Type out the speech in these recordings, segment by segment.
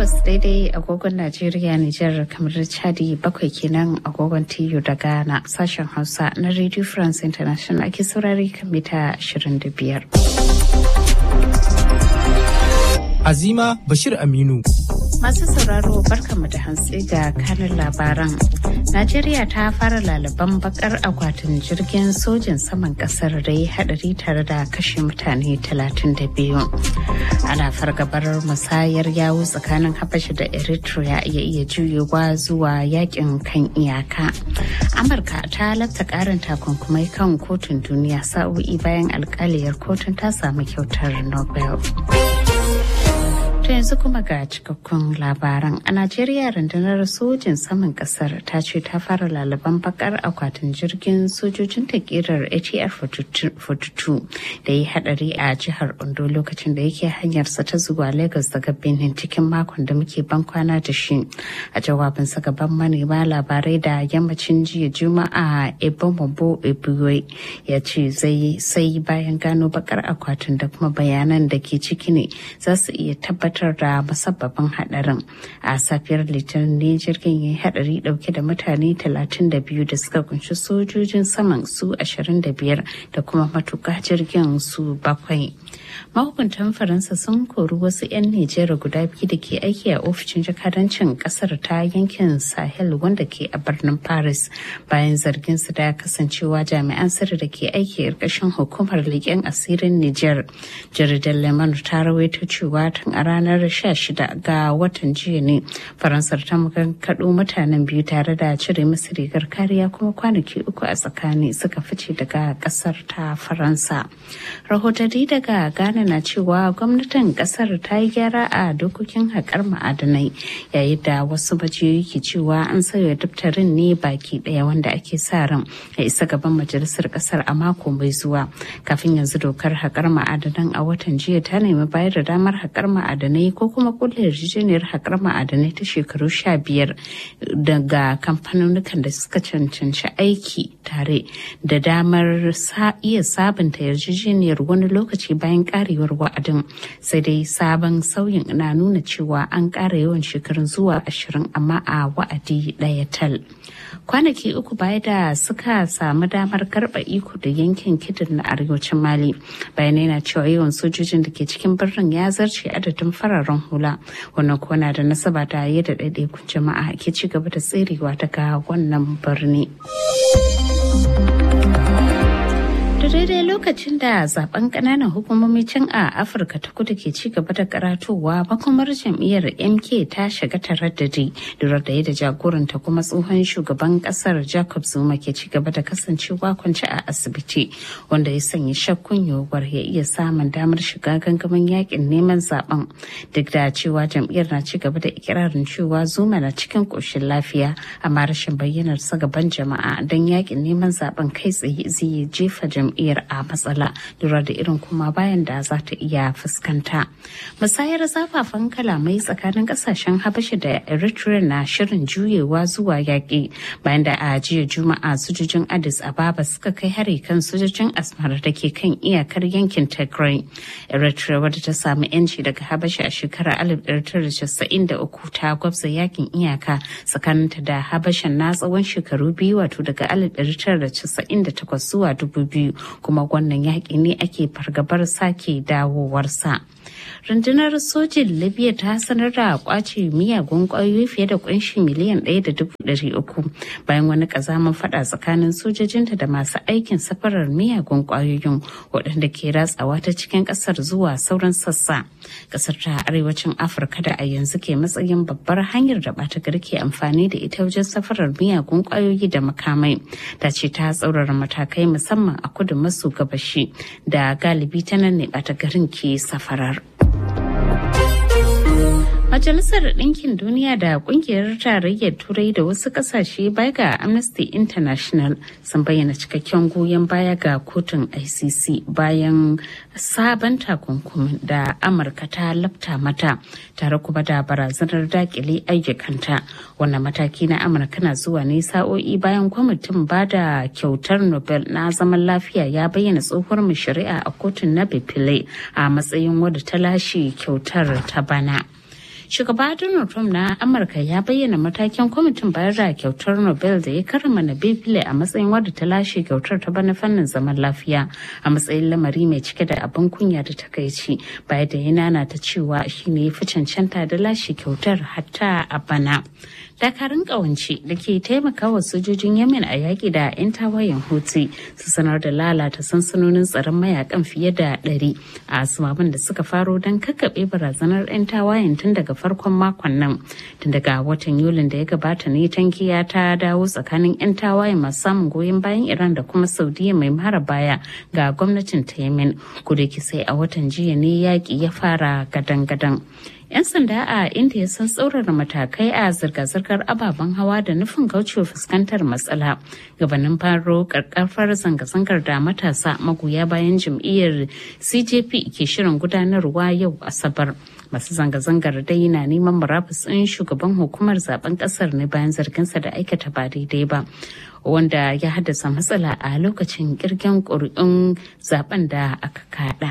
takwas daidai agogon Najeriya Nijar kamar Chadi bakwai kenan agogon TU da Ghana sashen Hausa na Radio France International ake saurari kan mita 25. Azima Bashir Aminu. Masu sauraro barkanmu da hantsi ga kanin labaran. Najeriya ta fara lalaban bakar akwatin jirgin sojin saman kasar da ya hadari tare da kashe mutane 32. Ana fargabar musayar yawu tsakanin Habasha da Eritrea ya iya juyewa zuwa yakin kan iyaka. Amurka ta lafta karin takunkumai kan kotun duniya sa'o'i bayan alkaliyar kotun ta samu kyautar Nobel. To yanzu kuma ga cikakkun labaran. A Najeriya rundunar sojin saman kasar ta ce ta fara lalaban bakar akwatin jirgin sojojin ta kirar ATR 42 da ya hadari a jihar Ondo lokacin da yake hanyarsa ta zuwa Lagos daga Benin cikin makon da muke ban kwana da shi. A jawabinsa gaban manema labarai da yammacin jiya Juma'a Ebomobo Ebuwe ya ce zai sai bayan gano bakar akwatin da kuma bayanan da ke ciki ne za su iya tabbatar tabbatar da musabbabin hadarin a safiyar litinin ne jirgin ya hadari dauke da mutane 32 da suka kunshi sojojin saman su 25 da kuma matuka jirgin su bakwai mahukuntan faransa sun kori wasu 'yan nijar guda biyu da ke aiki a ofishin jakadancin kasar ta yankin sahel wanda ke a birnin paris bayan zargin su da kasancewa jami'an sirri da ke aiki a ƙarƙashin hukumar leƙen asirin nijar jaridar lemon ta rawaito cewa tun a ranar 16 ga watan jiya ne faransar ta kaɗo mutanen biyu tare da cire musu rigar kariya kuma kwanaki uku a tsakani suka fice daga ƙasar ta faransa rahotanni daga ghana na cewa gwamnatin ƙasar ta yi gyara a dokokin haƙar ma'adanai yayin da wasu majiyoyi ke cewa an sauya daftarin ne baki ɗaya wanda ake sa ran ya isa gaban majalisar ƙasar a mako mai zuwa kafin yanzu dokar haƙar ma'adanan a watan jiya ta nemi bayar da damar haƙar ma'adanai ko kuma kulle yarjejeniyar haƙar ma'adanai ta shekaru sha biyar daga kamfanonukan da suka cancanci aiki tare da damar iya sabunta yarjejeniyar wani lokaci bayan karewar wa'adin sai dai sabon sauyin na nuna cewa an ƙara yawan shekarun zuwa ashirin amma a wa'adi ɗaya tal kwanaki uku baya da suka samu damar karɓa iko da yankin kidin na arewacin mali bayanai na cewa yawan sojojin da ke cikin birnin ya zarce adadin fararen hula wannan kuwa na da nasaba da yadda ɗaiɗaikun jama'a ke ci gaba da tserewa daga wannan birni. da daidai lokacin da zaben kananan hukumomi can a afirka ta kudu ke ci gaba da karatowa makomar jam'iyyar mk ta shiga taraddadi lura da yadda jagoranta kuma tsohon shugaban kasar jacob zuma ke ci gaba da kasancewa kwance a asibiti wanda ya sanya shakkun yiwuwar ya iya samun damar shiga gangamin yakin neman zaben duk da cewa jam'iyyar na ci gaba da ikirarin cewa zuma na cikin koshin lafiya amma rashin bayyanar sa gaban jama'a don yakin neman zaben kai tsaye zai jefa jam'iyyar jam'iyyar a matsala lura da irin kuma bayan da za ta iya fuskanta. Musayar zafafan kalamai tsakanin kasashen Habasha da Eritrea na shirin juyewa zuwa yaƙi bayan da a jiya Juma'a sojojin Addis Ababa suka kai hari kan sojojin Asmara da ke kan iyakar yankin Tigray. Eritrea wadda ta samu 'yanci daga Habasha a shekarar 1993 ta gwabza yakin iyaka tsakaninta da Habashan na tsawon shekaru biyu wato daga 1998 zuwa 2000 kuma wannan yaƙi ne ake fargabar sake dawowarsa. rundunar sojin libya ta sanar da kwace miyagun kwayoyi fiye da kunshi miliyan ɗaya da dubu ɗari uku bayan wani kazaman fada tsakanin sojojinta da masu aikin safarar miyagun kwayoyin waɗanda ke ratsawa ta cikin ƙasar zuwa sauran sassa ƙasar ta arewacin afirka da a yanzu ke matsayin babbar hanyar da ɓata gari ke amfani da ita wajen safarar miyagun kwayoyi da makamai ta ce ta tsaurara matakai musamman a kudu maso gabashi da galibi ta nan ne ɓata garin ke safarar. Majalisar Ɗinkin Duniya da Ƙungiyar Tarayyar Turai da wasu ƙasashe baya ga Amnesty International sun bayyana cikakken goyon baya ga kotun ICC bayan sabon takunkumin da Amurka ta lafta mata tare kuma da barazanar dakile ayyukanta. Wannan mataki na Amurka na zuwa ne sa'o'i bayan kwamitin ba da kyautar Nobel na zaman lafiya ya bayyana tsohuwar mu shari'a a kotun na Bipile a matsayin wadda ta lashe kyautar ta bana. Shugaba Donald Trump na Amurka ya bayyana matakin kwamitin bayar da kyautar Nobel da ya karrama Nabile a matsayin wadda ta lashe kyautar ta bana fannin zaman lafiya a matsayin lamari mai cike da abin kunya da takaici baya da ya nana ta cewa shine ya fi cancanta da lashe kyautar hatta a bana. dakarun kawance da ke taimakawa sojojin yemen a yaƙi da 'yan tawayen houthi su sanar da lalata sansanonin tsaron mayakan fiye da 100 a asumaban da suka faro don kakkaɓe barazanar 'yan tawayen tun daga farkon makon nan tun daga watan yulin da ya gabata ne tankiya ta dawo tsakanin 'yan tawayen masu samun goyon bayan iran da kuma saudiya mai mara baya ga gwamnatin ta yemen kuda sai a watan jiya ne yaƙi ya fara gadan-gadan 'yan sanda a india sun tsaurara matakai a zirga-zirgar ababen hawa da nufin kaucewa fuskantar matsala gabanin faro karkafar zanga-zangar da matasa magoya bayan jam'iyyar cjp ke shirin gudanarwa yau asabar masu zanga-zangar dai na neman murabus ɗin shugaban hukumar zaben ƙasar ne bayan zarginsa da aikata ba daidai ba wanda ya haddasa matsala a lokacin kirgen ƙuri'un zaben da aka kada.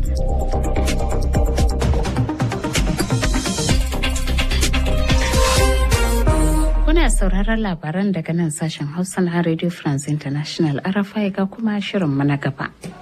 Kuna sauraron labaran daga nan sashen Hausa na Radio France International RFI ga kuma shirin na gaba.